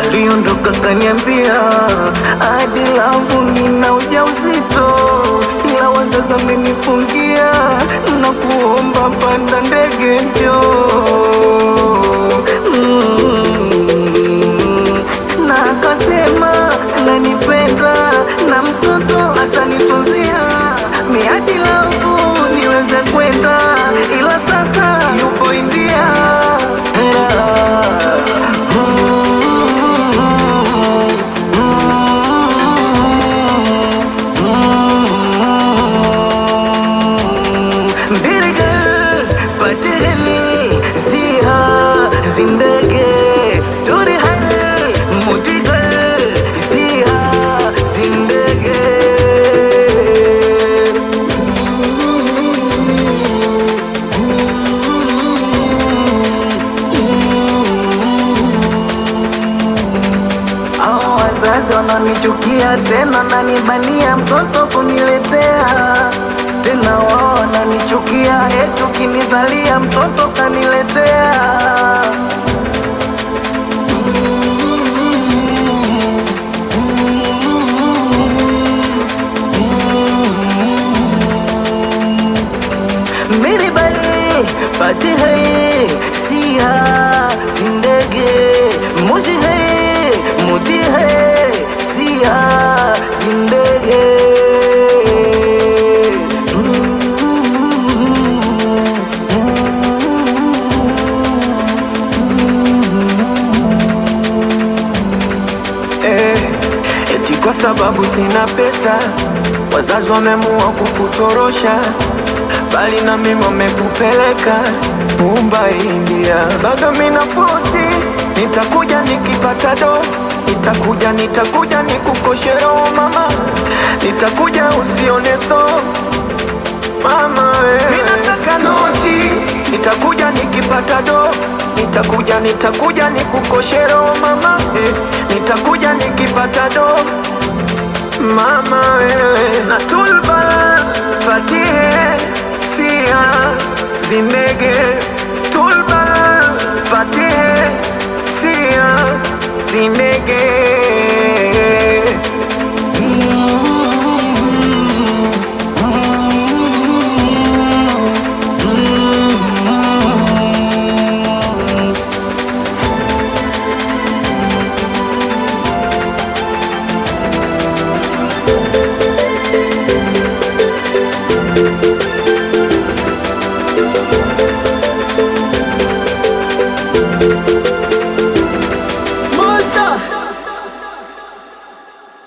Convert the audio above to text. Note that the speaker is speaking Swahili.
aliondoka kaniambia hadi lavu nina ujauzito, ila wazazi amenifungia na kuomba panda ndege njoo mm. na akasema nanipenda na mtoto atanitunzia miadi lavu niweze kwenda, ila sasa yupo India. Birgal Patihli Ziha Zindage Durihal Mudigal Ziha Zindage Hao wazazi wananichukia tena, nanibania mtoto kuniletea tena, wao wananichukia eti ukinizalia mtoto kaniletea. मेरी बली पति है सिया जिंदगी मुझ है मुझे है सिया जिंदगी Eh, eti kwa sababu sina pesa, wazazi wameamua kukutorosha, bali na mimi wamekupeleka Mumbai, India. Bado mina fosi, nitakuja nikipata do, nitakuja nitakuja nikukoshe roho mama, nitakuja usione so mama wewe. Mina saka noti, nitakuja nikipata do, nitakuja nitakuja nikukoshe roho mama eh, nitakuja nikipata do mama wewe na tulba patihe sia zindege